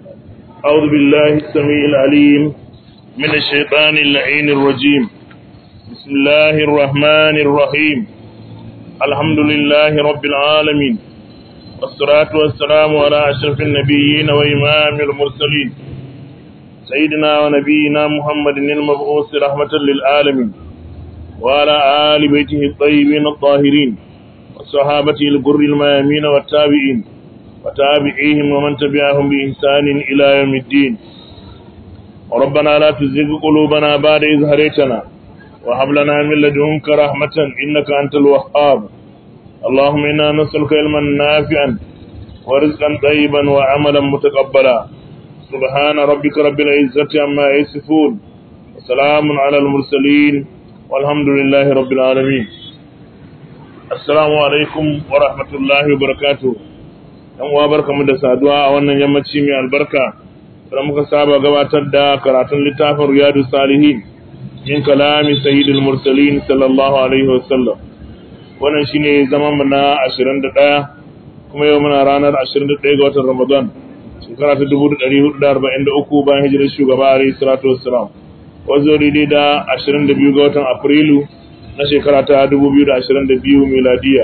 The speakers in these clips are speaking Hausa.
أعوذ بالله السميع العليم من الشيطان اللعين الرجيم بسم الله الرحمن الرحيم الحمد لله رب العالمين والصلاة والسلام على أشرف النبيين وإمام المرسلين سيدنا ونبينا محمد المبعوث رحمة للعالمين وعلى آل بيته الطيبين الطاهرين وصحابته الغر الميامين والتابعين وتابعيهم ومن تبعهم بإحسان إلى يوم الدين ربنا لا تزغ قلوبنا بعد إذ هديتنا وهب لنا من لدنك رحمة إنك أنت الوهاب اللهم إنا نسألك علما نافعا ورزقا طيبا وعملا متقبلا سبحان ربك رب العزة عما يصفون وسلام على المرسلين والحمد لله رب العالمين السلام عليكم ورحمة الله وبركاته yan uwa barkamu da saduwa a wannan yammaci mai albarka da muka saba gabatar da karatun littafin riyadu salihin min kalami sayyidul mursalin sallallahu alaihi wasallam wannan shine zaman mu na 21 kuma yau muna ranar 21 ga watan Ramadan shekara ta 1443 bayan hijirar shugaba alaihi salatu wassalam wazo daidai da 22 ga watan Afrilu na shekara ta 2022 miladiya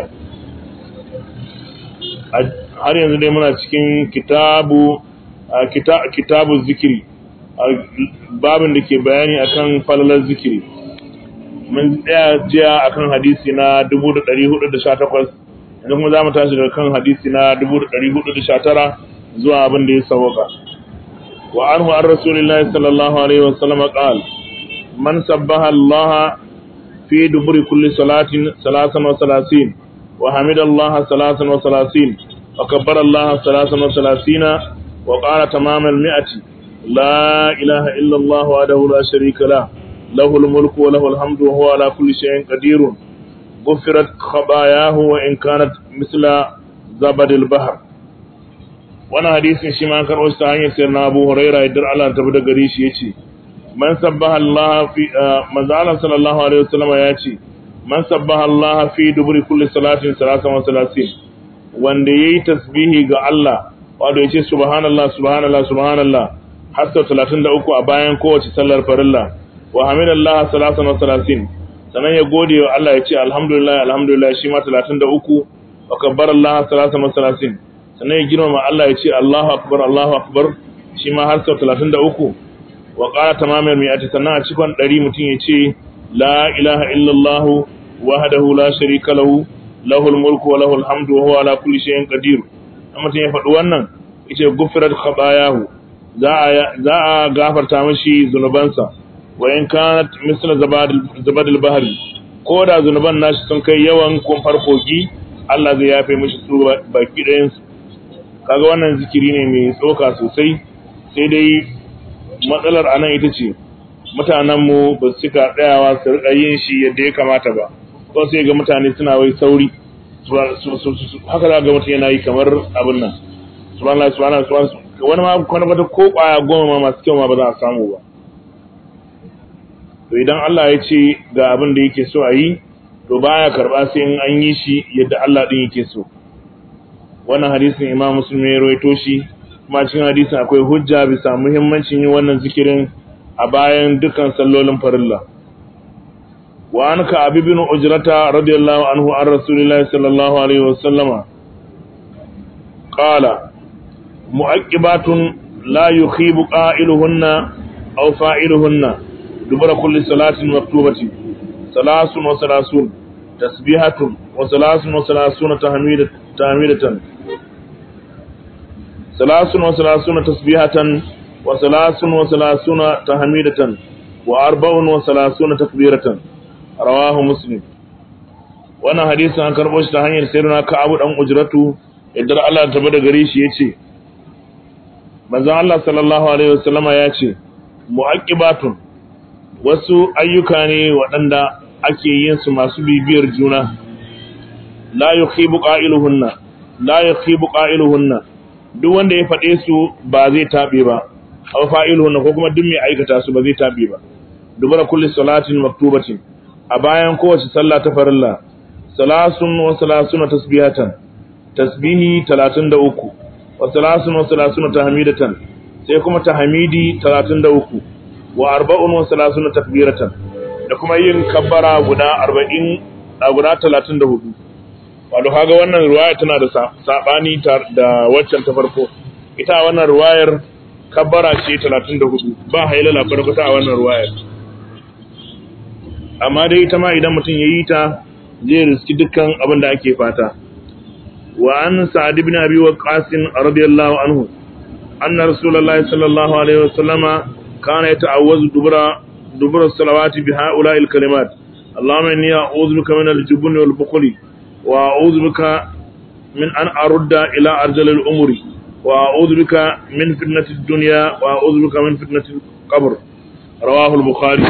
har yanzu dai muna cikin kitabu kitabu zikiri babin da ke bayani akan falalar zikiri mun tsaya jiya akan hadisi na 1418 yanzu kuma za mu tashi daga kan hadisi na 1419 zuwa abin da ya sauka wa anhu an rasulillahi sallallahu alaihi wasallam qal man sabbaha Allah fi duburi kulli salatin salasan wa salasin wa hamidallaha salasan wa salasin وكبر الله ثلاثا وثلاثين وقال تمام المئة لا إله إلا الله وحده لا شريك له له الملك وله الحمد وهو على كل شيء قدير غفرت خطاياه وإن كانت مثل زبد البحر وانا حديث شي ما كان وستا سيدنا ابو هريره يدر الله تبدا غري شي yace man sabbaha Allah fi manzo Allah sallallahu alaihi wasallam yace man sabbaha Allah fi duburi kulli salatin salatan wa salasin wanda ya yi tasbihi ga Allah wato ya ce subhanallah subhanallah subhanallah har sau talatin da uku a bayan kowace sallar farilla wa hamidallah salatan wa salasin sannan ya gode wa Allah ya ce alhamdulillah alhamdulillah shi ma talatin da uku wa kabbar Allah salatan wa salasin sannan ya girmama Allah ya ce Allahu akbar Allahu akbar shi ma har sau talatin da uku wa ƙara tamamar mai ati sannan a cikon ɗari mutum ya ce la ilaha illallah wahdahu la sharika lahu lahul mulku wa lahul hamdu wa huwa ala kulli shay'in qadir amma mutum ya faɗi wannan yace gufrat khabayahu za a za a gafarta mishi zunubansa wa in kanat misla zabadil bahri ko da zunuban nashi sun kai yawan kumfar kogi Allah zai yafe mishi su baki ɗayan su kaga wannan zikiri ne mai tsoka sosai sai dai matsalar anan ita ce mutanenmu ba su cika tsayawa su riƙa yin shi yadda ya kamata ba ko sai ga mutane suna wai sauri haka za ga mutum yana yi kamar abin nan subhanallah subhanallah subhanallah wani ma kwana bata ko kwaya goma ma masu kyau ma ba za a samu ba to idan Allah ya ce ga abin da yake so a yi to baya karba sai in an yi shi yadda Allah din yake so wannan hadisin Imam Muslim ya rawaito shi kuma cikin hadisin akwai hujja bisa muhimmancin yin wannan zikirin a bayan dukkan sallolin farilla وعن كعب بن أجرة رضي الله عنه عن رسول الله صلى الله عليه وسلم قال مؤكبات لا يخيب قائلهن أو فاعلهن دبر كل صلاة مكتوبة ثلاث وثلاثون تسبيحة وثلاث وثلاثون تحميدة تحميدة ثلاث وثلاثون تسبيحة وثلاث وثلاثون تحميدة وأربع وثلاثون تكبيرة rawahu muslim wannan hadisin an karbo shi ta hanyar sayyidina Ka'ab dan Ujratu idan Allah ta bada gare shi yace manzon Allah sallallahu alaihi wasallama yace mu'aqibatun wasu ayyuka ne waɗanda ake yin su masu bibiyar juna la yukhibu qa'iluhunna la yukhibu qa'iluhunna duk wanda ya faɗe su ba zai tabe ba aw fa'iluhunna ko kuma duk mai aikata su ba zai tabe ba dubara kulli salatin maktubatin a bayan kowace sallah ta farilla salasun wa salasuna tasbihatan tasbihi 33 wa salasun wa salasuna tahmidatan sai kuma tahmidi 33 wa arba'un wa salasuna takbiratan da kuma yin kabbara guda 40 a guda 34 wato kaga wannan riwaya tana da sabani da waccan ta farko ita wannan riwayar kabbara ce 34 ba hailala farko ta wannan riwayar amma dai ita ma idan mutum yayi ta zai riski dukkan abin da ake fata wa an sa'ad ibn abi waqqas radiyallahu anhu anna rasulullahi sallallahu alaihi wasallama kana yata'awwazu dubura dubura salawati bi ha'ula'i al-kalimat اللهم إني أعوذ بك من الجبن والبخل وأعوذ بك من أن أرد إلى أرجل الأمور وأعوذ بك من فتنة الدنيا وأعوذ بك من فتنة القبر رواه البخاري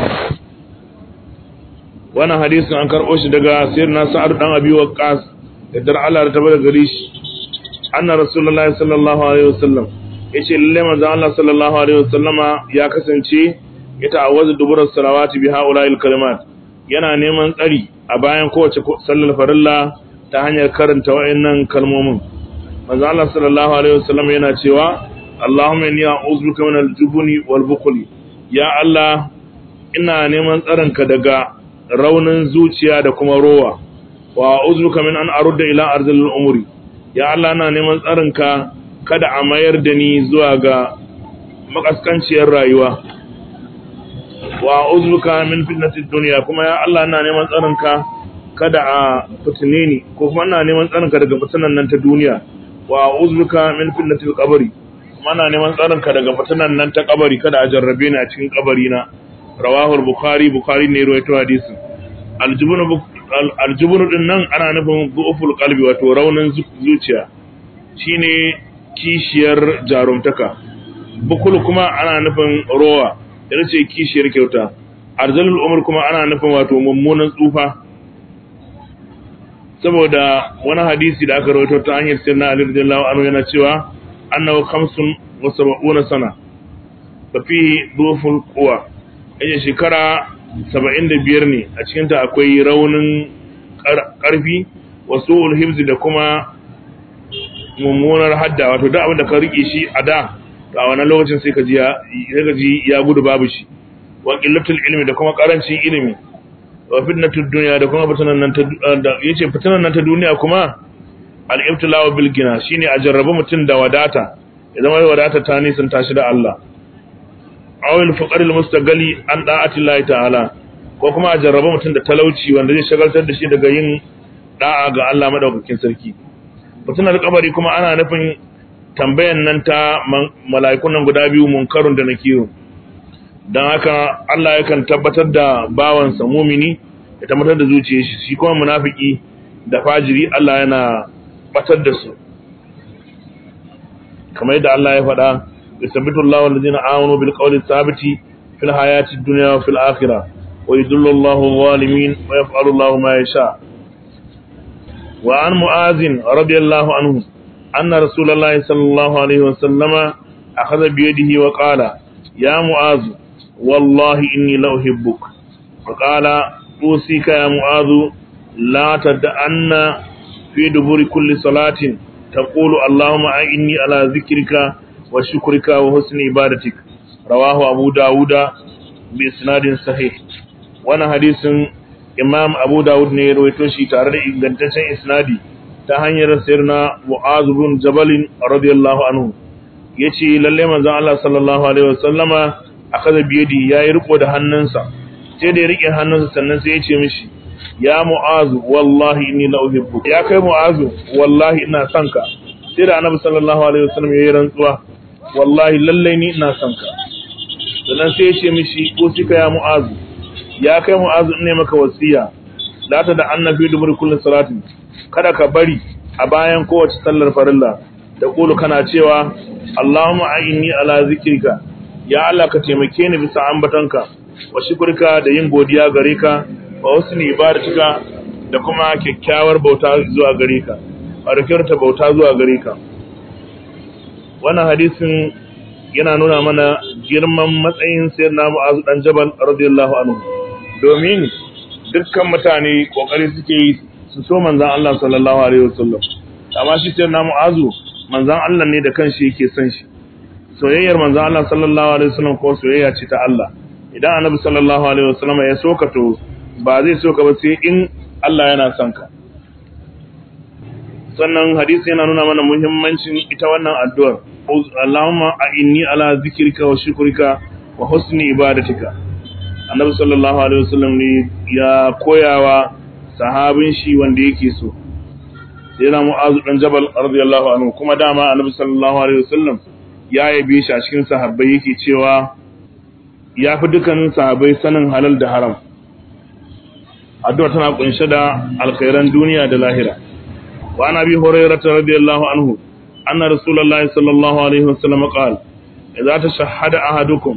وانا حديث عن كرؤوش دقا سيرنا سعد بن أبي وقاص يدر على رتبه غريش أن رسول الله صلى الله عليه وسلم yace lalle manzo Allah sallallahu alaihi wasallama ya kasance ya ta'awwazu duburar salawati bi haula'il kalimat yana neman tsari a bayan kowace sallar farilla ta hanyar karanta wayannan kalmomin manzo Allah sallallahu alaihi wasallam yana cewa Allahumma inni a'udhu bika min al-jubni wal bukhli ya Allah ina neman tsarinka daga raunin zuciya da kuma rowa wa a'udhu bika min an arudda ila arzil umuri ya Allah ina neman tsarinka kada a mayar da ni zuwa ga makaskanciyar rayuwa wa uzbuka min fitnatid dunya kuma ya Allah ina neman tsarinka kada a fitine ni ko kuma ina neman tsarinka daga fitinan nan ta duniya wa uzbuka min fitnatil qabri kuma ina neman tsarinka daga fitinan nan ta kabari kada a jarrabe ni a cikin kabari na rawahu bukhari bukhari ne ruwaito hadisin aljubun aljubun din nan ana nufin du'uful qalbi wato raunin zuciya shine kishiyar jarumtaka bukul kuma ana nufin rowa yana ce kishiyar kyauta arzalul umar kuma ana nufin wato mummunan tsufa saboda wani hadisi da aka rawaito ta hanyar sirna ali radiyallahu anhu yana cewa annahu khamsun wa sab'una sana fa fihi dhuful quwa yace shekara 75 ne a cikin ta akwai raunin karfi wa su'ul hifz da kuma mummunar hadda wato da abin da ka rike shi a da a wannan lokacin sai ka ji ya gudu babu shi wa qillatul ilmi da kuma karancin ilimi wa fitnatud dunya da kuma fitanan nan ta yace fitanan nan ta duniya kuma al-ibtila'u bil gina shine a jarrabu mutun da wadata idan wai wadata ta nisan tashi da Allah aw al-faqr al-mustaghali an da'ati Allah ta'ala ko kuma a jarrabu mutun da talauci wanda zai shagaltar da shi daga yin da'a ga Allah madaukakin sarki fitinar kabari kuma ana nufin tambayan nan ta mala'ikun nan guda biyu munkarun da nakirun don haka Allah yakan tabbatar da bawansa mumini ya tabbatar da zuciyar shi shi kuma munafiki da fajiri Allah yana batar da su kamar yadda Allah ya faɗa yusabbitu Allahu alladhina amanu bil qawli thabiti fil hayati dunya wa fil akhirah wa yudillu Allahu adh-dhalimin wa yaf'alu Allahu ma yasha wa an mu'azin radiyallahu anhu anna rasulullahi sallallahu alaihi wa sallama akhadha bi yadihi wa qala ya mu'az wallahi inni la uhibbuk wa qala usika ya mu'az la tad'anna fi duburi kulli salatin taqulu allahumma a'inni ala dhikrika wa shukrika wa husni ibadatik rawahu abu dauda bi isnadin sahih wannan hadisin imam abu daud ne ya rawaito shi tare da ingantaccen isnadi ta hanyar sirna mu'az bin jabal radiyallahu anhu yace lalle manzon Allah sallallahu alaihi wasallama akaza biyadi yayi riko da hannunsa sai da ya rike hannunsa sannan sai ya ce mishi ya mu'az wallahi inni la uhibbu ya kai mu'az wallahi ina son ka sai da annabi sallallahu alaihi wasallam yayi rantsuwa wallahi lalle ni ina son ka sannan sai ya ce mishi ko sika ya mu'az ya kai mu'az ne maka wasiya la ta da annabi dumur kullun salatin kada ka bari a bayan kowace sallar farilla da kulu kana cewa Allahumma a'inni ala zikrika ya Allah ka taimake ni bisa ambatanka wa shukrika da yin godiya gare ka wa husni ibadatika da kuma kyakkyawar bauta zuwa gare ka barkirta bauta zuwa gare ka wannan hadisin yana nuna mana girman matsayin sayyidina Mu'az dan Jabal radiyallahu anhu domin dukkan mutane kokari suke yi su so manzan Allah sallallahu alaihi wasallam amma shi sai na mu'azu manzan Allah ne da kanshi yake son shi soyayyar manzo Allah sallallahu alaihi wasallam ko soyayya ce ta Allah idan annabi sallallahu alaihi wasallam ya soka to ba zai soka ba sai in Allah yana son ka sannan hadisi yana nuna mana muhimmancin ita wannan addu'ar Allahumma a'inni ala zikrika wa shukrika wa husni ibadatika annabi sallallahu alaihi wasallam ne ya koyawa sahabin shi wanda yake so sai na mu'azu dan jabal radiyallahu anhu kuma dama annabi sallallahu alaihi wasallam ya yabe shi a cikin sahabbai yake cewa ya fi dukkanin sahabbai sanin halal da haram addu'a tana kunshe da alkhairan duniya da lahira wa ana bi hurairah radiyallahu anhu anna rasulullahi sallallahu alaihi wasallam qala idza tashahhada ahadukum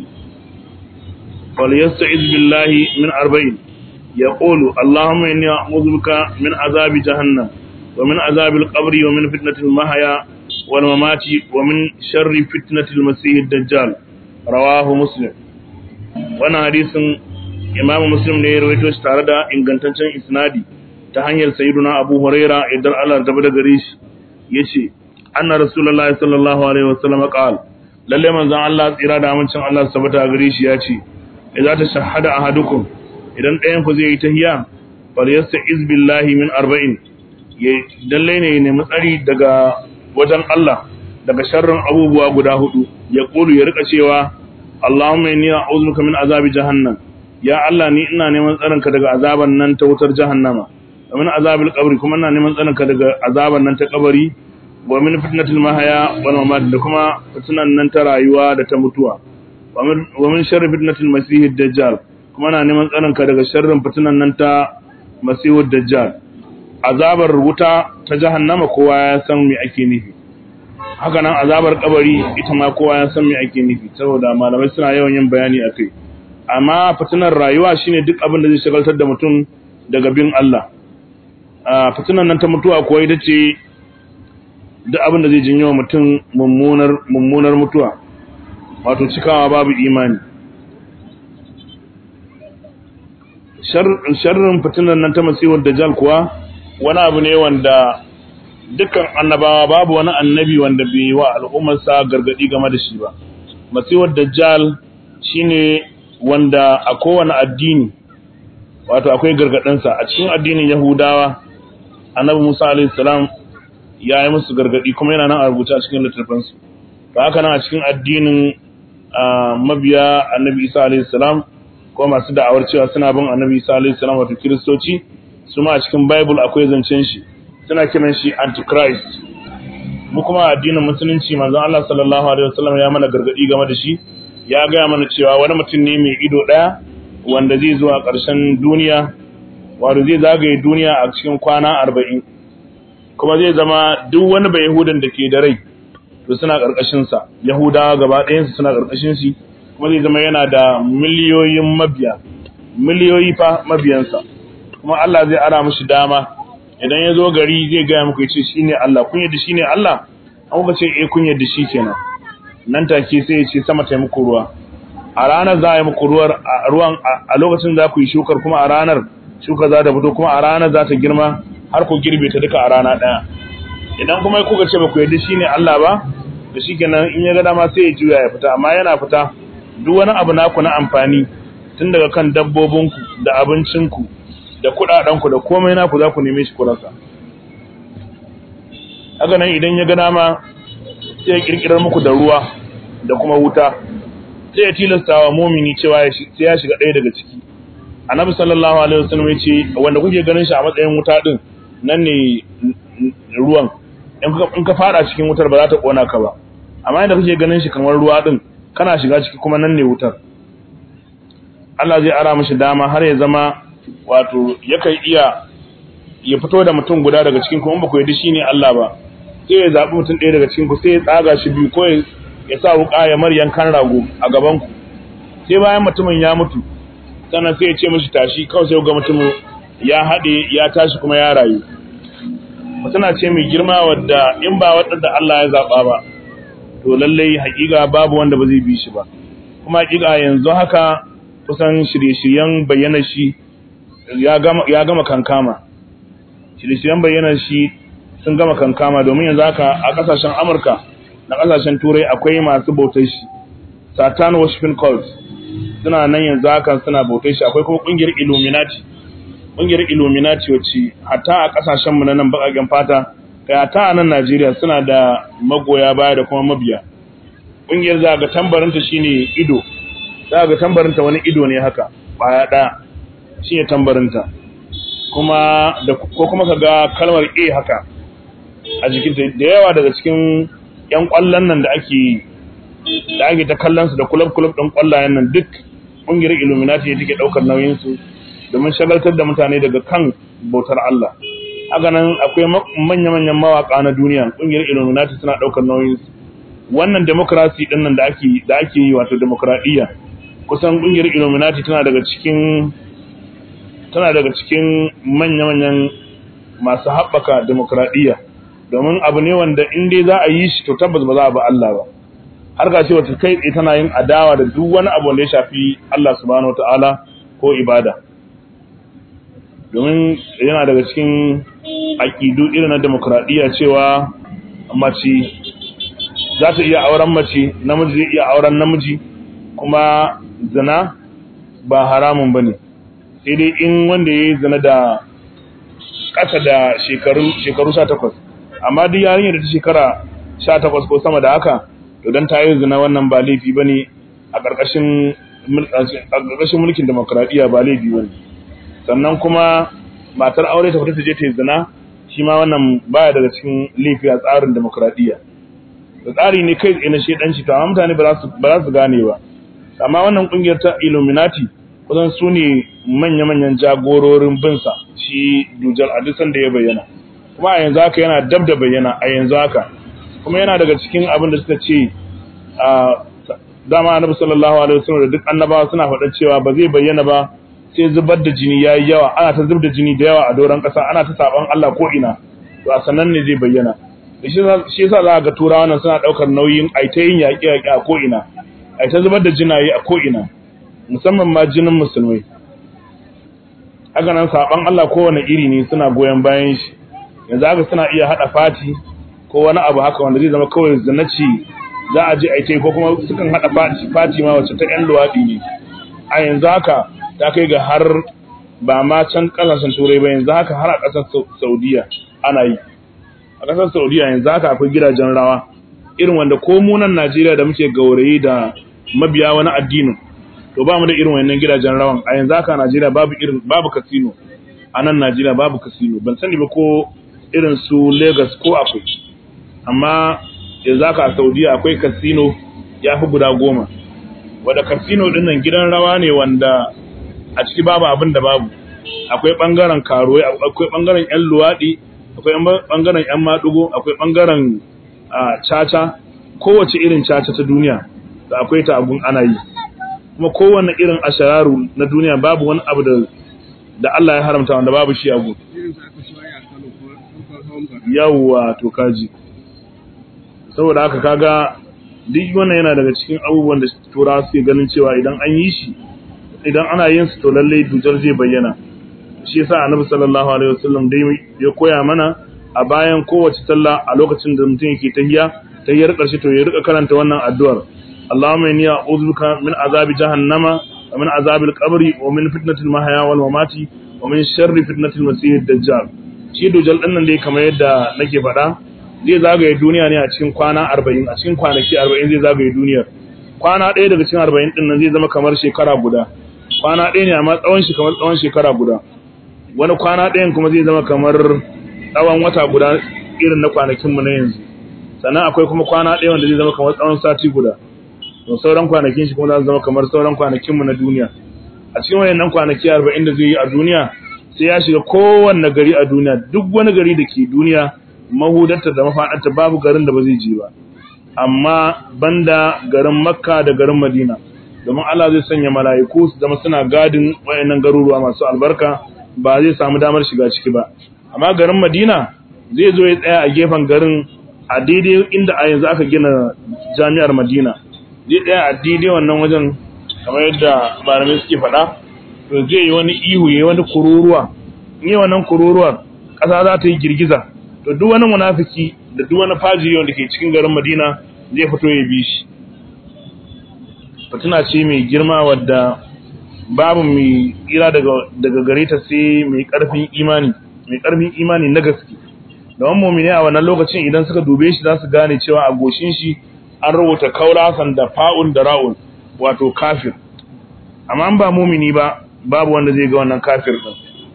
فليستعذ بالله من أربعين يقول اللهم إني أعوذ بك من عذاب جهنم ومن عذاب القبر ومن فتنة المحيا والممات ومن شر فتنة المسيح الدجال رواه مسلم وانا حديث إمام مسلم ne ya rawaito shi tare da ingantaccen isnadi ta hanyar sayyiduna Abu Huraira idan Allah da bada gare shi yace anna rasulullahi sallallahu alaihi wasallam qala lalle manzon Allah tsira da amincin Allah sabata gare shi yace idza tashahhada ahadukum idan ɗayan ku zai yi tahiyya fal yasta'iz billahi min arba'in ya dalle ne ne matsari daga wajen Allah daga sharrin abubuwa guda hudu ya kulu ya rika cewa Allahumma inni a'udhuka min azabi jahannam ya Allah ni ina neman tsarinka daga azaban nan ta wutar jahannama wa min azabil qabri kuma ina neman tsarinka daga azaban nan ta kabari wa min fitnatil mahaya wal mamat da kuma fitnan nan ta rayuwa da ta mutuwa wa min sharri fitnatil masihid dajjal kuma ina neman tsarinka daga sharrin fitnan nan ta masihud dajjal azabar wuta ta jahannama kowa ya san me ake nufi haka nan azabar kabari ita ma kowa ya san me ake nufi saboda malamai suna yawan yin bayani akai amma fitinar rayuwa shine duk abin da zai shagaltar da mutum daga bin Allah a fitinar nan ta mutuwa kuwa ita ce duk abin da zai jinyo mutum mummunar mummunar mutuwa wato cikawa babu imani sharrin fitinar nan ta masihar dajjal kuwa wani abu ne wanda dukkan annabawa babu wani annabi wanda bai wa al'ummarsa gargadi game da shi ba masihar dajjal shine wanda a kowane addini wato akwai gargadinsa a cikin addinin yahudawa annabi musa alaihi salam ya yi musu gargadi kuma yana nan a rubuce a cikin littattafansu to haka nan a cikin addinin mabiya annabi isa alaihi salam ko masu da'awar cewa suna bin annabi isa alaihi salam wato kiristoci su ma a cikin bible akwai zancen shi suna kiran shi antichrist mu kuma addinin musulunci manzon Allah sallallahu alaihi wasallam ya mana gargadi game da shi ya gaya mana cewa wani mutum ne mai ido ɗaya wanda zai zuwa ƙarshen duniya wato zai zagaye duniya a cikin kwana arba'in kuma zai zama duk wani bai yahudan da ke da rai to suna ƙarƙashinsa yahudawa gaba ɗayansu suna ƙarƙashin shi kuma zai zama yana da miliyoyin mabiya miliyoyi fa mabiyansa kuma Allah zai ara mishi dama idan ya zo gari zai gaya muku ya ce shi ne Allah kun yadda shi ne Allah an kuka ce eh kun yadda shi kenan nan take sai ya ce sama ta muku ruwa a ranar za a yi muku ruwan a lokacin za ku yi shukar kuma a ranar shuka za ta fito kuma a ranar za ta girma har ku girbe ta duka a rana ɗaya idan kuma kuka ce ba ku yadda shi ne Allah ba da shi kenan in ya ga dama sai ya juya ya fita amma yana fita duk wani abu naku na amfani tun daga kan dabbobinku da abincinku da kuɗaɗenku da komai naku za ku neme shi kurasa haka nan idan ya ga dama sai ya kirkirar muku da ruwa da kuma wuta sai ya tilasta wa mumini cewa sai ya shiga ɗaya daga ciki annabi sallallahu alaihi wasallam ya ce wanda kuke ganin shi a matsayin wuta din nan ne ruwan in ka fada cikin wutar ba za ta kona ka ba amma inda kuke ganin shi kamar ruwa din kana shiga ciki kuma nan ne wutar Allah zai ara mishi dama har ya zama wato yakan iya ya fito da mutum guda daga cikin kuma ba ku yadda shine Allah ba sai ya zaɓi mutum ɗaya daga cikin ku sai ya tsaga shi biyu ko ya sa wuƙa ya mar yankan rago a gaban ku sai bayan mutumin ya mutu sannan sai ya ce mishi tashi kawai sai ga mutumin ya haɗe ya tashi kuma ya rayu mutuna ce mai girma wadda in ba wadda Allah ya zaɓa ba to lallai haƙiƙa babu wanda ba zai bi shi ba kuma haƙiƙa yanzu haka kusan shirye-shiryen bayyana shi ya gama kankama shirye-shiryen bayyana shi sun gama kankama domin yanzu haka a kasashen amurka na kasashen turai akwai masu bautar shi satan worshiping cult suna nan yanzu haka suna bautar shi akwai kuma kungiyar illuminati kungiyar illuminati wacce hatta a kasashen mu na nan bakaken fata kai hatta a nan Najeriya suna da magoya baya da kuma mabiya kungiyar za ga tambarinta shine ido za ga tambarinta wani ido ne haka baya daya shine tambarinta kuma da ko kuma kaga kalmar A haka a jikinta da yawa daga cikin yan kwallon nan da ake da ake ta kallon su da kulab kulab din kwallayen nan duk kungiyar Illuminati ne take daukar nauyin su domin shagaltar da mutane daga kan bautar Allah haka nan akwai manya manyan mawaka na duniya kungiyar Illuminati suna daukar nauyin su wannan democracy din nan da ake da ake yi wato demokradiyya kusan kungiyar Illuminati tana daga cikin tana daga cikin manya-manyan masu haɓaka demokradiyya domin abu ne wanda in dai za a yi shi to tabbas ba za a ba Allah ba har ga cewa kai tsaye tana yin adawa da duk wani abu wanda ya shafi Allah subhanahu wataala ko ibada domin yana daga cikin aƙidu irin na demokradiyya cewa mace za ta iya auren mace namiji zai iya auren namiji kuma zina ba haramun bane sai dai in wanda ya yi zina da ƙasa da shekaru sha takwas amma duk yarinyar da ta shekara sha takwas ko sama da haka to don ta yi zina wannan ba laifi ba ne a ƙarƙashin mulkin demokuraɗiyya ba laifi ba ne sannan kuma matar aure ta fita ta je ta yi zina shi ma wannan baya daga cikin laifi a tsarin demokuraɗiyya da tsari ne kai tsaye na shedanci to amma mutane ba za su gane ba amma wannan ƙungiyar ta illuminati kusan su ne manya-manyan jagororin binsa shi dujal a duk da ya bayyana kuma a yanzu haka yana dab da bayyana a yanzu haka kuma yana daga cikin abin da suka ce a dama annabi sallallahu alaihi wasallam da duk annabawa suna faɗa cewa ba zai bayyana ba sai zubar da jini yayi yawa ana ta zub da jini da yawa a doron ƙasa ana ta saban Allah ko ina to a sanan ne zai bayyana shi yasa za ga turawa nan suna ɗaukar nauyin aitayin yaƙe-yaƙe a ko ina ai ta zubar da jinaye a ko ina musamman ma jinin musulmai haka nan saban Allah kowane iri ne suna goyon bayan shi yanzu haka suna iya hada fati ko wani abu haka wanda zai zama kawai zanaci za a je aike ko kuma sukan hada fati fati ma wacce ta yan luwadi ne a yanzu haka ta kai ga har ba ma can kasashen turai ba yanzu haka har a kasar saudiya ana yi a kasar saudiya yanzu haka akwai gidajen rawa irin wanda ko munan najeriya da muke gaurayi da mabiya wani addinin to ba mu da irin wannan gidajen rawan a yanzu haka Najeriya babu irin babu casino a nan Najeriya babu casino ban sani ba ko irin su Lagos ko akwai amma yanzu haka a Saudiya akwai casino ya fi guda goma wanda casino din nan gidan rawa ne wanda a ciki babu abin da babu akwai bangaren karuwai akwai bangaren yan luwadi akwai bangaren yan madugo akwai bangaren caca kowace irin caca ta duniya da akwai ta abun ana yi kuma kowanne irin ashararu na duniya babu wani abu da da Allah ya haramta wanda babu shi a gudu yawwa to kaji saboda haka kaga duk wannan yana daga cikin abubuwan da turawa suke ganin cewa idan an yi shi idan ana yin su to lalle dujar zai bayyana shi yasa annabi sallallahu alaihi wasallam dai ya koya mana a bayan kowace sallah a lokacin da mutum yake tahiya tahiyar karshe to ya rika karanta wannan addu'ar اللهم إني أعوذ بك من عذاب جهنم ومن عذاب القبر ومن فتنة المحيا والممات ومن شر فتنة المسيح الدجال shi dujal ɗin nan dai kamar yadda nake faɗa zai zagaye duniya ne a cikin kwana arba'in a cikin kwanaki arba'in zai zagaye duniyar kwana ɗaya daga cikin arba'in ɗin nan zai zama kamar shekara guda kwana ɗaya ne amma tsawon shi kamar tsawon shekara guda wani kwana ɗayan kuma zai zama kamar tsawon wata guda irin na kwanakinmu na yanzu sannan akwai kuma kwana ɗaya wanda zai zama kamar tsawon sati guda to sauran kwanakin shi kuma za su zama kamar sauran kwanakinmu na duniya a cikin wayannan kwanaki 40 da zai yi a duniya sai ya shiga kowanne gari a duniya duk wani gari da ke duniya mahudarta da mafaɗarta babu garin da ba zai je ba amma banda garin makka da garin madina domin Allah zai sanya mala'iku su zama suna gadin wayannan garuruwa masu albarka ba zai samu damar shiga ciki ba amma garin madina zai zo ya tsaya a gefen garin a daidai inda a yanzu aka gina jami'ar madina zai tsaya a daidai wannan wajen kamar yadda malamai suke faɗa to zai yi wani ihu ya wani kururuwa in yi wannan kururuwar ƙasa za ta yi girgiza to duk wani munafiki da duk wani fajiri wanda ke cikin garin madina zai fito ya bi shi fitina ce mai girma wadda babu mai tsira daga daga gare ta sai mai karfin imani mai karfin imani na gaske da wannan mu'mini a wannan lokacin idan suka dube shi za su gane cewa a goshin shi an rubuta kaulasan da fa'un da ra'un wato kafir amma an ba mu'mini ba babu wanda zai ga wannan kafir din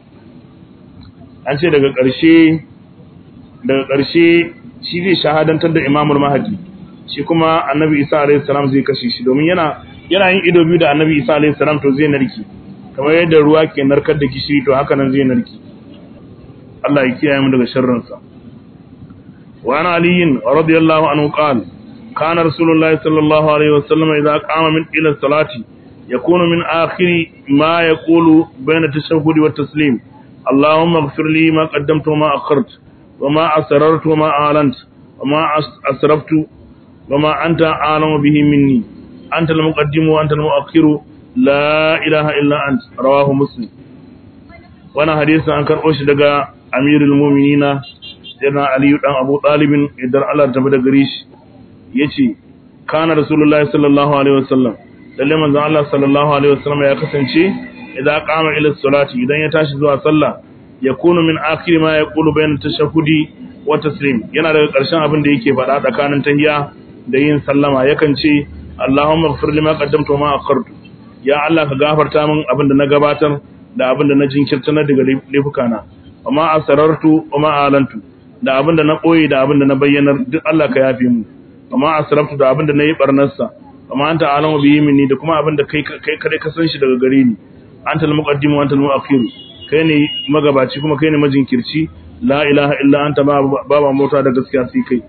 an ce daga ƙarshe daga ƙarshe shi zai shahadantar da imamul mahadi shi kuma annabi isa alayhi salam zai kashe shi domin yana yana yin ido biyu da annabi isa alayhi salam to zai narki kamar yadda ruwa ke narkar da gishiri to haka nan zai narki Allah ya kiyaye mu daga sharrin sa wa ana aliyin radiyallahu anhu qala kana rasulullahi sallallahu alaihi wasallam idza qama min ila salati yakunu min akhiri ma yaqulu bayna tashahhud wa taslim اللهم اغفر لي ما قدمت وما أخرت وما أسررت وما أعلنت وما أسرفت وما أنت أعلم به مني أنت المقدم وأنت المؤخر لا إله إلا أنت رواه مسلم وانا حديث عن كرؤوش دقاء أمير المؤمنين سيدنا علي بن أبو طالب إدر الله تبدا قريش يشي كان رسول الله صلى الله عليه وسلم لما الله صلى الله عليه وسلم يا كسنشي idan qama ila salati idan ya tashi zuwa sallah yakunu min akhir ma yaqulu bayna tashahhudi wa taslim yana daga ƙarshen abin da yake faɗa tsakanin tahiyya da yin sallama yakan ce Allahumma ighfir lima qaddamtu wa ma akhartu ya Allah ka gafarta min abin da na gabatar da abin da na jinkirta na daga laifukana wa ma asrartu wa ma alantu da abin da na koyi da abin da na bayyanar duk Allah ka yafe mu wa ma asraftu da abin da na yi barnarsa wa ma anta alamu bihi minni da kuma abin da kai kai kadai ka san shi daga gare ni anta al-muqaddim wa anta al-mu'akhir kai ne magabaci kuma kai ne majinkirci la ilaha illa anta baba mota da gaskiya sai kai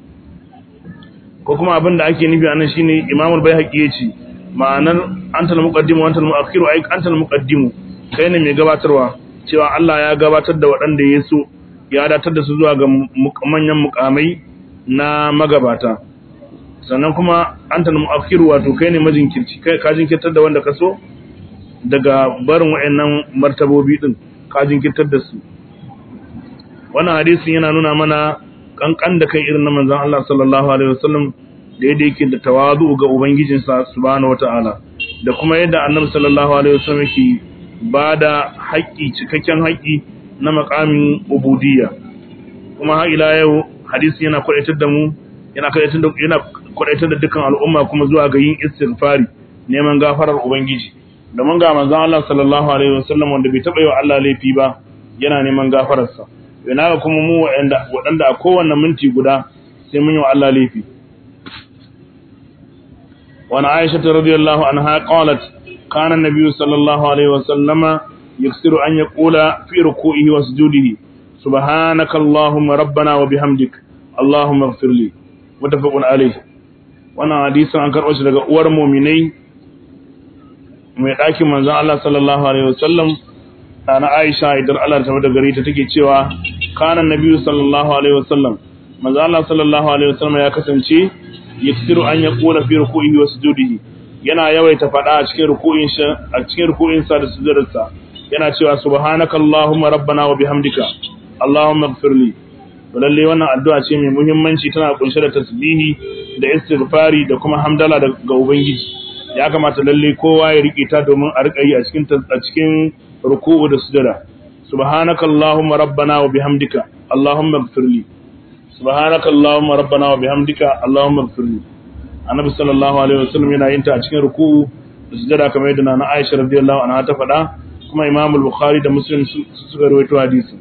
ko kuma abin da ake nufi anan shine Imam al-Baihaqi yace ma'anar anta al-muqaddim wa anta al-mu'akhir ai anta al-muqaddim kai ne mai gabatarwa cewa Allah ya gabatar da waɗanda ya so ya datar da su zuwa ga manyan mukamai na magabata sannan kuma anta al-mu'akhir wato kai ne majinkirci kai ka jinkirtar da wanda ka so daga barin wayannan martabobi din ka jinkirtar da su wannan hadisin yana nuna mana kankan da kai irin na manzon Allah sallallahu alaihi wasallam da yadda yake da tawazu ga ubangijinsa subhanahu wataala da kuma yadda annabi sallallahu alaihi wasallam yake bada haƙƙi cikakken haƙƙi na makamin ubudiyya kuma har ila yau hadisi yana kwadaitar da mu yana kwadaitar da yana kwadaitar da dukkan al'umma kuma zuwa ga yin istighfari neman gafarar ubangiji domin ga manzon Allah sallallahu alaihi wasallam wanda bai taba yi wa Allah laifi ba yana neman gafararsa yana ga kuma mu waɗanda waɗanda a kowanne minti guda sai mun yi wa Allah laifi wa Aisha radhiyallahu anha qalat kana an-nabiy sallallahu alaihi wasallama yaksiru an yaqula fi ruku'ihi wa sujudihi subhanaka allahumma rabbana wa bihamdik allahumma ighfir li mutafaqun alayhi wannan hadisin an karɓo shi daga uwar mu'minai mai ɗakin manzan Allah sallallahu Alaihi wasallam na Aisha idan Allah ta da gari ta take cewa kanan nabi sallallahu Alaihi wasallam manzan Allah sallallahu Alaihi wasallam ya kasance yaksiru an ya kula fi ruku'ihi wa sujudihi yana yawaita faɗa a cikin ruku'in sa a cikin ruku'in sa da sujudarsa yana cewa subhanaka allahumma rabbana wa bihamdika allahumma ighfirli to lalle wannan addu'a ce mai muhimmanci tana kunshe da tasbihi da istighfari da kuma hamdala ga ubangiji ya kamata lalle kowa ya rike ta domin a rika yi a cikin a cikin ruku'u da sujada subhanaka allahumma rabbana wa bihamdika allahumma ighfirli subhanaka allahumma rabbana wa bihamdika allahumma ighfirli annabi sallallahu alaihi wasallam yana yin ta a cikin ruku'u da sujada kamar yadda nana Aisha radiyallahu anha ta faɗa kuma Imam al-Bukhari da Muslim suka rawaito hadisi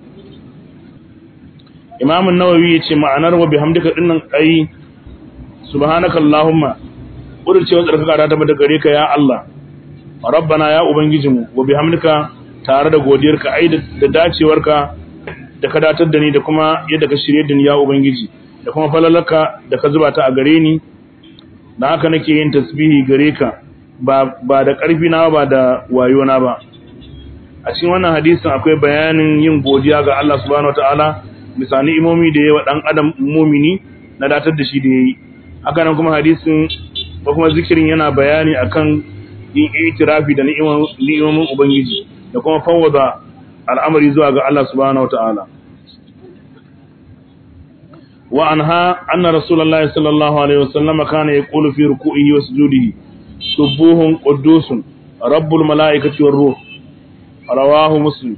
Imam an-Nawawi yace ma'anar wa bihamdika dinnan ai subhanaka allahumma ƙudurcewar tsarkaka ta tabbata gare ka ya Allah rabbana ya ubangijinmu wa bihamdika tare da godiyarka ai da dacewarka da ka datar da ni da kuma yadda ka shirye da ni ya ubangiji da kuma falalaka da ka zuba ta a gare ni da haka nake yin tasbihi gare ka ba ba da ƙarfi na ba da wayo na ba a cikin wannan hadisin akwai bayanin yin godiya ga Allah subhanahu wataala bisa ni'imomi da yawa dan adam mumini na datar da shi da yayi haka nan kuma hadisin ko kuma zikirin yana bayani akan yin itirafi da ni'imomin ubangiji da kuma fawwada al'amari zuwa ga Allah subhanahu wataala wa anha anna rasulullahi sallallahu alaihi wasallam kana yaqulu fi ruku'ihi wa sujudihi subuhun quddusun rabbul malaikati war ruh rawahu muslim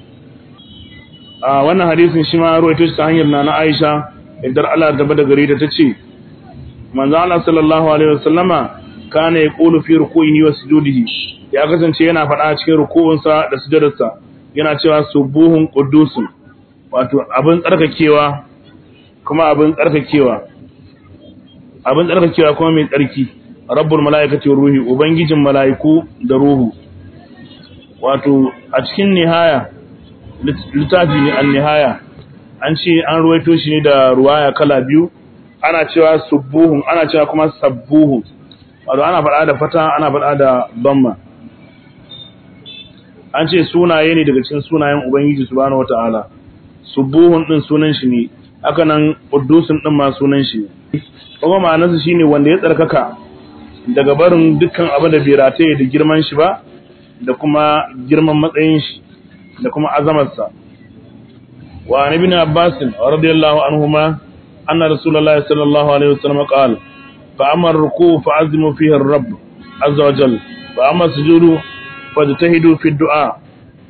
a wannan hadisin shi ma ruwaito shi ta hanyar nana Aisha idan Allah da bada gare ta tace manzo Allah sallallahu alaihi wasallama kana yaqulu fi ruku'ihi wa sujudihi ya kasance yana faɗa cikin ruku'unsa da sujudarsa yana cewa subuhun quddusun wato abin tsarkakewa kuma abin tsarkakewa abin tsarkakewa kuma mai tsarki rabbul malaikati ruhi ubangijin malaiku da ruhu wato a cikin nihaya littafi ne an nihaya an ce an ruwaito shi ne da ruwaya kala biyu ana cewa subuhun ana cewa kuma sabbuhun wato ana faɗa da fata ana faɗa da bamma an ce sunaye ne daga cikin sunayen ubangiji subhanahu wataala subuhun din sunan shi ne haka nan quddusun din ma sunan shi ne kuma ma'anarsa shine wanda ya tsarkaka daga barin dukkan abin da bai rataye da girman shi ba da kuma girman matsayin shi da kuma azamarsa wa ibn abbas radiyallahu anhuma anna rasulullahi sallallahu alaihi wasallam qala fa amma ruku fa azimu fihi ar-rabb azza wa jalla fa amma sujudu fajtahidu fi du'a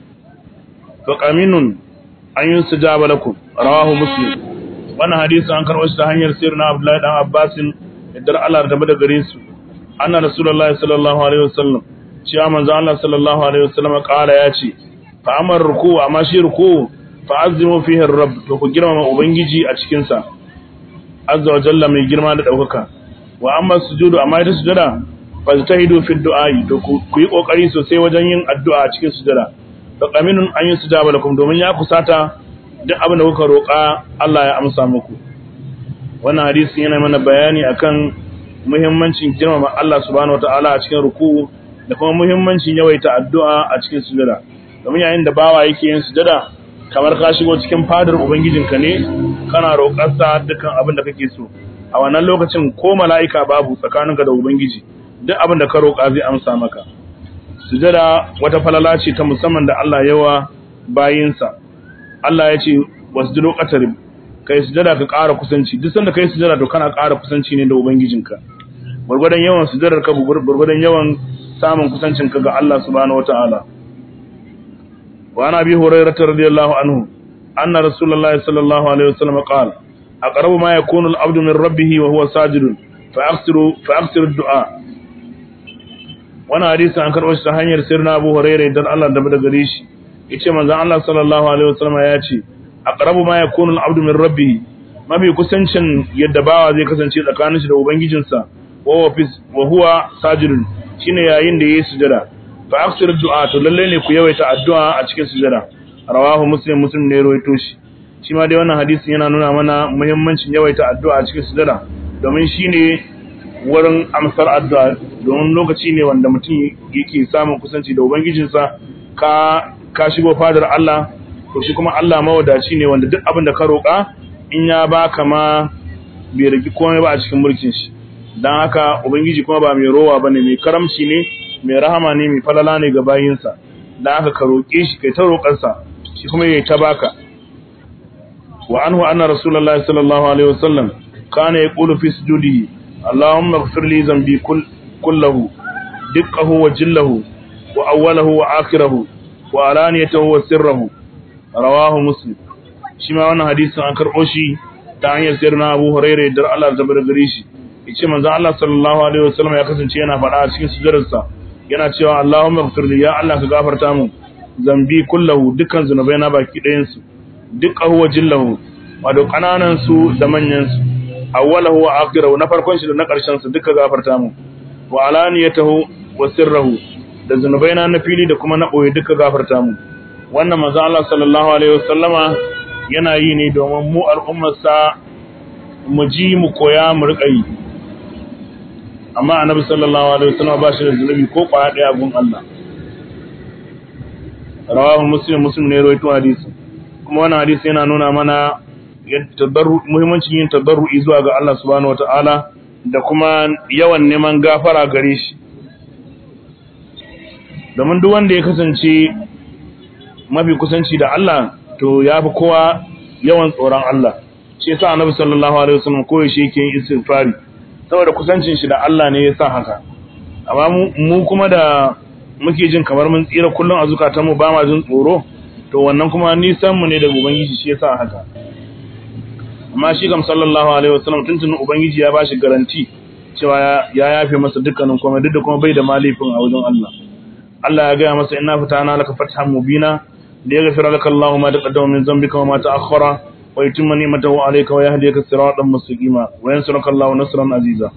fa qaminun an yusjaba lakum rawahu muslim wannan hadisi an karɓo shi ta hanyar sirrin abdullahi dan abbas idan Allah da da gare su anna rasulullahi sallallahu alaihi wasallam cewa manzo Allah sallallahu alaihi wasallam kala ya ce fa amar ruku amma shi ruku fa azimu fihi rabb to ku girmama ubangiji a cikin sa azza wa jalla mai girma da daukaka wa amma sujudu amma ita sujada fa tahidu fi du'ai to ku yi kokari sosai wajen yin addu'a a cikin sujada fa qaminun an yusjaba lakum domin ya kusata duk abin da kuka roƙa Allah ya amsa muku wannan hadisi yana mana bayani akan muhimmancin girmama Allah subhanahu wataala a cikin ruku'u da kuma muhimmancin yawaita addu'a a cikin sujada domin yayin da bawa yake yin sujada kamar ka shigo cikin fadar ubangijinka ne kana roƙar sa dukkan abin da kake so a wannan lokacin ko mala'ika babu tsakaninka da ubangiji duk abin da ka roƙa zai amsa maka sujada wata falala ce ta musamman da Allah yawa bayinsa Allah ya ce wasjudu qatarib kai sujada ka ƙara kusanci duk sanda kai sujada to kana ƙara kusanci ne da ubangijinka gurgurdan yawan sujadar ka gurgurdan yawan samun kusancin ka ga Allah subhanahu wataala wa ana bi hurairah radiyallahu anhu anna rasulullahi sallallahu alaihi wasallam qala aqrabu ma yakunu al-abdu min rabbih wa huwa sajidun fa aksiru fa aksiru du'a wannan hadisi an karɓo shi ta hanyar sirna Abu Hurairah dan Allah da daga gare shi yace manzon Allah sallallahu alaihi wasallam ya ce aqrabu ma yakunu al-abdu min rabbih mafi kusancin yadda bawa zai kasance tsakanin shi da ubangijinsa wa huwa fi wa huwa sajidun shine yayin da yayi sujada fa aksir du'a to lalle ne ku yawaita addu'a a cikin sujada rawahu muslim muslim ne rawaito shi shi ma dai wannan hadisin yana nuna mana muhimmancin yawaita addu'a a cikin sujada domin shine wurin amsar addu'a domin lokaci ne wanda mutum yake samun kusanci da ubangijinsa ka ka shigo fadar Allah to shi kuma Allah mawadaci ne wanda duk abin da ka roƙa in ya baka ma bai rigi komai ba a cikin mulkin shi dan haka ubangiji kuma ba mai rowa bane mai karamci ne mai rahama ne mai falala ne ga bayinsa dan haka ka roƙe shi kai ta roƙarsa shi kuma yayi ta baka wa anhu anna rasulullahi sallallahu alaihi wasallam kana yaqulu fi sujudihi allahumma ighfir li dhanbi kullahu diqqahu wa jillahu wa awwalahu wa akhirahu wa alaniyatahu wa sirrahu rawahu muslim shi ma wannan hadisin an karbo shi ta hanyar sirna Abu Hurairah da Allah da bar gare shi yace manzon Allah sallallahu alaihi wasallam ya kasance yana faɗa a cikin sujudarsa yana cewa Allahumma ighfirli ya Allah ka gafarta min zambi kullahu dukkan zunubai na baki ɗayan su dukkahu wa jillahu wato kananan su da manyan su awwalahu wa akhirahu na farkon shi da na ƙarshen su duka gafarta min wa alaniyatahu wa sirrahu da zunubai na na fili da kuma na ɓoye duka gafarta mu wannan manzo Allah sallallahu alaihi wasallama yana yi ne domin mu al'ummarsa mu ji mu koya mu riƙa yi amma annabi sallallahu alaihi wasallama ba shi da zunubi ko kwaya ɗaya gun Allah rawahu muslim muslim ne rawaito hadisi kuma wannan hadisi yana nuna mana muhimmancin yin tabarru'i zuwa ga Allah subhanahu wataala da kuma yawan neman gafara gare shi domin duk wanda ya kasance mafi kusanci da Allah to ya fi kowa yawan tsoron Allah shi yasa annabi sallallahu alaihi wasallam koyi shi yake yin istighfari saboda kusancin shi da Allah ne yasa haka amma mu kuma da muke jin kamar mun tsira kullum a zukatan mu ba ma jin tsoro to wannan kuma nisan mu ne da ubangiji shi yasa haka amma shi kam sallallahu alaihi wasallam tuntun ubangiji ya bashi garanti cewa ya yafe masa dukkanin komai duk da kuma bai da malifin a wajen Allah Allah ya gaya masa inna fatana laka fathan mubina liyaghfira laka Allahu ma taqaddama min dhanbika wa ma ta'akhkhara wa yutimma ni'matahu alayka wa yahdiyaka siratan mustaqima wa yansuruka Allahu nasran aziza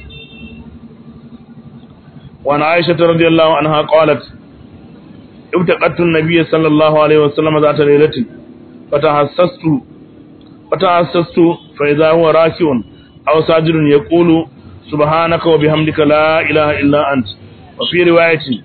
wa an Aisha radhiyallahu anha qalat ibtaqattu an-nabiy sallallahu alayhi wa sallam zata laylatin fatahassastu fatahassastu fa idha huwa raki'un aw sajidun yaqulu subhanaka wa bihamdika la ilaha illa ant wa fi riwayatin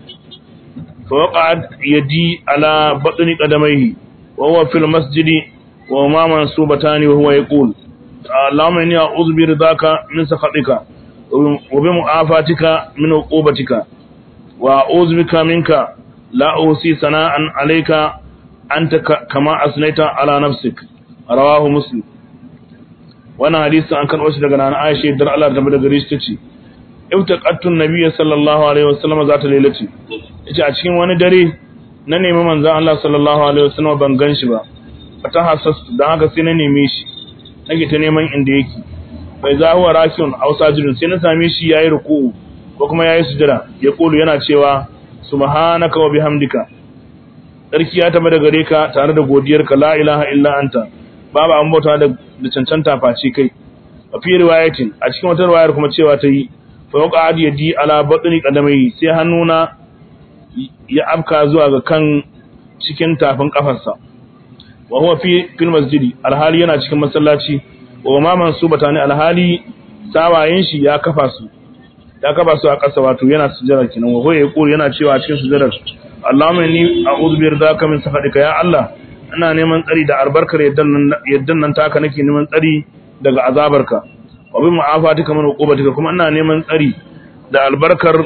فوقعت يدي على بطن قدميه وهو في المسجد وهما منصوبتان وهو يقول اللهم إني أعوذ برضاك من سخطك وبمعافاتك من عقوبتك وأعوذ بك منك لا أوصي ثناء عليك أنت كما أثنيت على نفسك رواه مسلم وانا حديث عن كان وشي daga nan Aisha dar Allah ta bada gare shi tace ibtaqattu an-nabiy sallallahu alaihi wasallam zata lailati yace a cikin wani dare na nemi manzon Allah sallallahu alaihi wasallam ban gan shi ba fata hasastu dan haka sai na neme shi nake ta neman inda yake bai za huwa rakiun aw sajidun sai na same shi yayi ruku'u ko kuma yayi sujada ya kulu yana cewa subhanaka wa bihamdika sarki ya taba da gare ka tare da godiyarka la ilaha illa anta babu an bauta da cancanta face kai a fi riwayatin a cikin wata riwayar kuma cewa ta yi fa waqa yadi ala batni qadamai sai hannuna ya afka zuwa ga kan cikin tafin kafarsa wa huwa fi fil masjidi alhali yana cikin masallaci wa ma mansubata ne alhali sawayen shi ya kafa su ya kafa su a ƙasa wato yana sujjada kenan wa huwa yaqul yana cewa cikin sujjadar Allahumma inni a'udhu bi ridaka min sakhatika ya Allah ina neman tsari da albarkar yaddan nan taka nake neman tsari daga azabarka wa bi mu'afatika min uqubatika kuma ina neman tsari da albarkar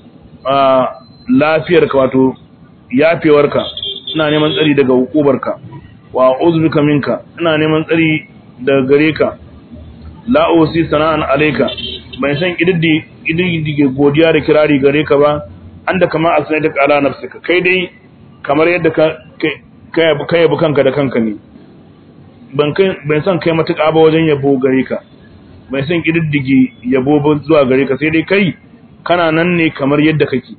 lafiyarka wato yafewarka ina neman tsari daga hukubarka wa uzbika minka ina neman tsari daga gare ka la usi sana'an alayka ban san ididdi ididdige godiya da kirari gare ka ba anda kama asnaita ala nafsika kai dai kamar yadda ka kai kai yabi kanka da kanka ne ban kai ban san kai matuƙa ba wajen yabo gare ka ban san ididdige yabo ba zuwa gare ka sai dai kai kana nan ne kamar yadda kake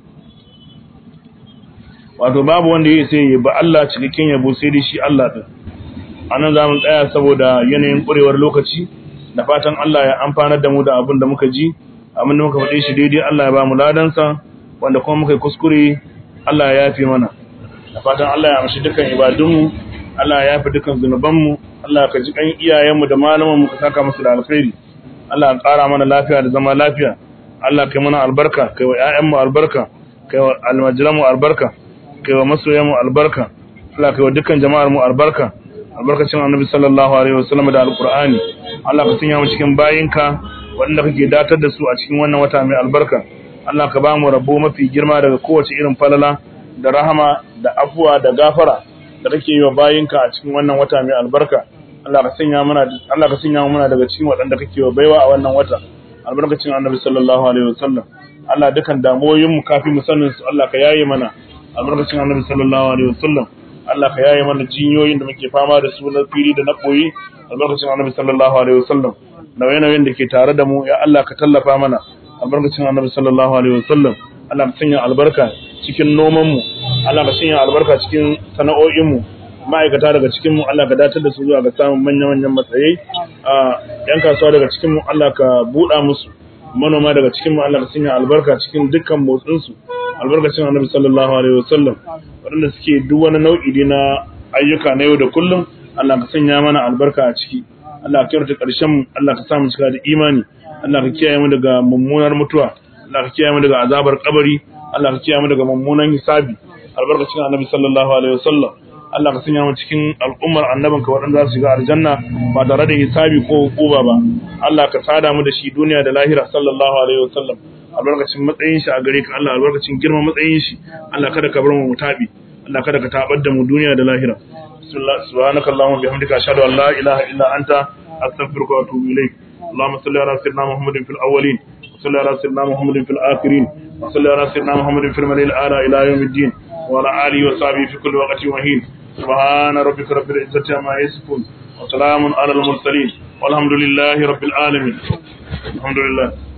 wato babu wanda ya sai ba Allah cikakken yabo sai dai shi Allah din anan zamu tsaya saboda yanayin kurewar lokaci da fatan Allah ya amfanar da mu da abin da muka ji abin da muka faɗe shi daidai Allah ya ba mu ladansa wanda kuma muka yi kuskure Allah ya yafe mana da fatan Allah ya amshi dukan ibadunmu Allah ya yafe dukan zunubanmu Allah ka ji kan iyayenmu da malamanmu ka saka musu da alkhairi Allah ya ƙara mana lafiya da zama lafiya Allah kai mana albarka kai wa ƴaƴanmu albarka kai wa almajiranmu albarka kai wa masoyanmu albarka Allah kai wa dukkan jama'ar mu albarka albarkacin annabi sallallahu alaihi wasallam da alqur'ani Allah ka sanya mu cikin bayinka wanda kake datar da su a cikin wannan wata mai albarka Allah ka ba mu rabo mafi girma daga kowace irin falala da rahama da afuwa da gafara da kake yi wa bayinka a cikin wannan wata mai albarka Allah ka sanya mana Allah ka sanya mu daga cikin waɗanda kake wa baiwa a wannan wata albarkacin annabi sallallahu alaihi wasallam Allah dukan damuwoyin mu kafin mu sanin su Allah ka yaye mana albarkacin annabi sallallahu alaihi wasallam Allah ka yaye mana jinyoyin da muke fama da su na fili da na koyi albarkacin annabi sallallahu alaihi wasallam nauye-nauyen da ke tare da mu ya Allah ka tallafa mana albarkacin annabi sallallahu alaihi wasallam Allah ka sanya albarka cikin noman mu Allah ka sanya albarka cikin sana'o'in mu ma'aikata daga cikin mu Allah ka datar da su zuwa ga samun manya-manyan matsayi a yan kasuwa daga cikin mu Allah ka buɗa musu manoma daga cikin mu Allah ka sanya albarka cikin dukkan motsin su albarkacin annabi sallallahu alaihi wasallam waɗanda suke duk wani nau'i na ayyuka na yau da kullum Allah ka sanya mana albarka a ciki Allah ka kyautata ƙarshen mu Allah ka sa mu cika da imani Allah ka kiyaye mu daga mummunar mutuwa Allah ka kiyaye mu daga azabar kabari Allah ka kiyaye mu daga mummunan hisabi albarkacin annabi sallallahu alaihi wasallam Allah ka sanya mu cikin al'ummar annabinka waɗanda za su shiga aljanna ba tare da hisabi ko hukuma ba Allah ka sada mu da shi duniya da lahira sallallahu alaihi wasallam albarkacin matsayin shi a gare ka Allah albarkacin girman matsayin shi Allah kada ka bar mu mutabi Allah kada ka tabar da mu duniya da lahira subhanakallahumma bihamdika ashhadu an la ilaha illa anta astaghfiruka wa atubu ilayk اللهم صل على سيدنا محمد في الأولين وصل على سيدنا محمد في الآخرين وصل على سيدنا محمد في الملئ الأعلى إلى يوم الدين وعلى آله وصحبه في كل وقت وحين سبحان ربك رب العزة عما يصفون وسلام على المرسلين والحمد لله رب العالمين الحمد لله